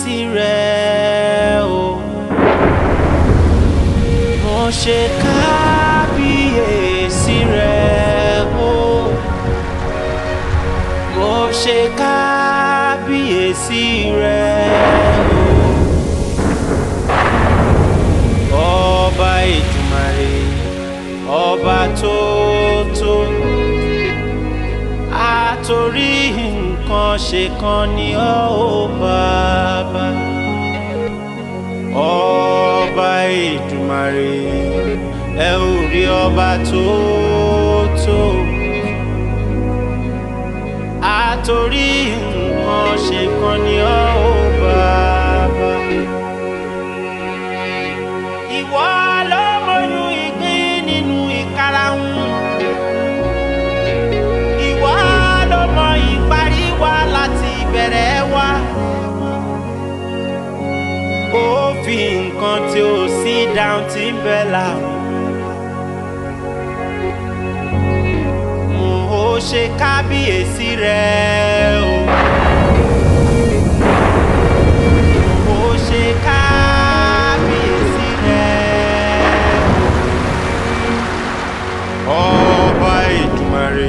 kábíyèsí rẹ̀ o mo ṣe kábíyèsí rẹ̀ o mo ṣe kábíyèsí rẹ̀ o ọba ìdùmarè ọba tó tó àtòrí nǹkan ṣe kan ni ọ́ ò bàbá ọba ìdùmarè ẹ ò rí ọba tó tó àtòrí nǹkan ṣe kan ni ọ́ ò bàbá ìwọ ló mọyún ìgbín nínú ìkarahun ìwọ ló mọ ìparí wa láti ìbẹ̀rẹ̀ wa ó fi nǹkan tí ó sí dáhùn tí ń bẹ láàmú. mo ó ṣe kábíyèsí rẹ̀ o. mo ó ṣe kábíyèsí rẹ̀ o. ọba ìdùmarè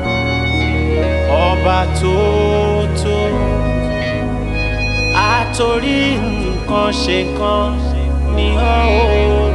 ọba tó tó àtòrí nǹkan ṣe kan ni ọ́ ò